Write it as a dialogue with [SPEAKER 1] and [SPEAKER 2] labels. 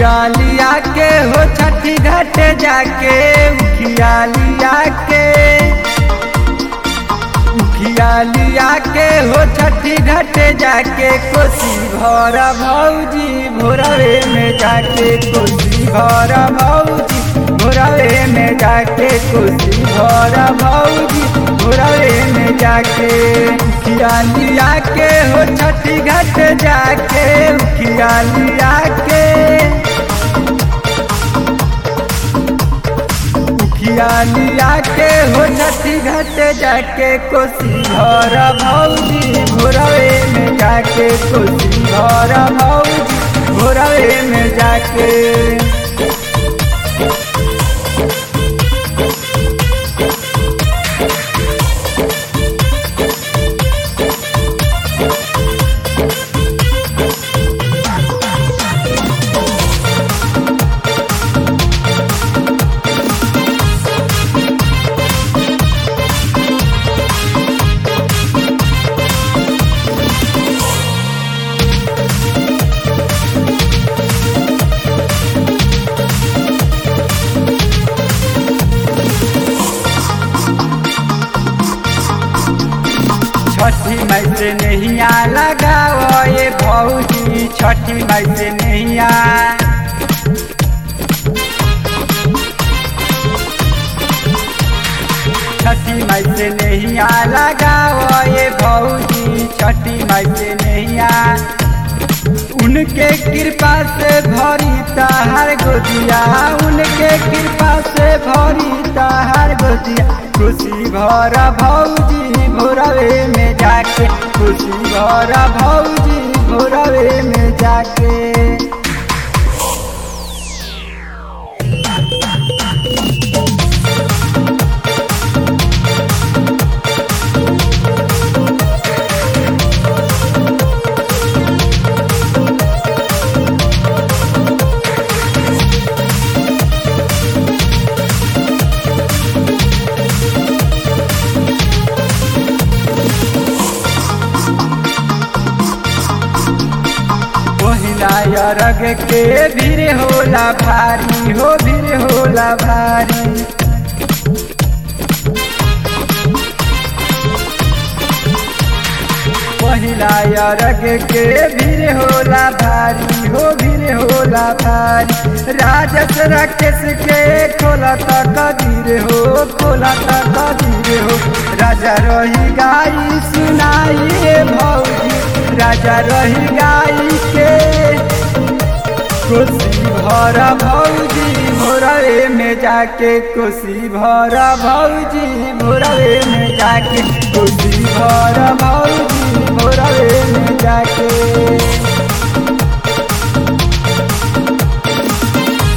[SPEAKER 1] उखियालिया के हो छठी घाट जाके उखियालिया के उखियालिया के हो छठी घाट जाके कोसी भर भौजी भोरवे में जाके कोसी भर भौजी भोरवे में जाके कोसी भर भौजी भोरवे में जाके उखियालिया के हो छठी घाट जाके उखियालिया के उखियालिया के हो छठी घाट जाके कोसी घर भौजी भोरवे में जाके कोसी घर भौजी भोरवे में जाके छठी मई से नैया लगाओ ये भौजी छठी मई से नैया छठी मई से नैया लगाओ ये भौजी छठी मई से नैया उनके कृपा से भरी तहार गोदिया उनके कृपा से भरी तहार गोदिया खुशी भर भौजी भोरवे में जाके खुशी भर भौजी भोरवे में जाके पहिला रग के भीड़ होला भारी हो भीड़ होला भारी पहिला रग के भीड़ होला भारी हो भीड़ होला भारी राजस राकेश के खोला कदीर हो खोला कदीर हो राजा रही गाई सुनाई भौजी राजा रही गाई के कोसी भर भौजी भोरवे में जाके कोसी भर भौजी भोरवे में जाके कोसी भर भौजी भोरवे में जाके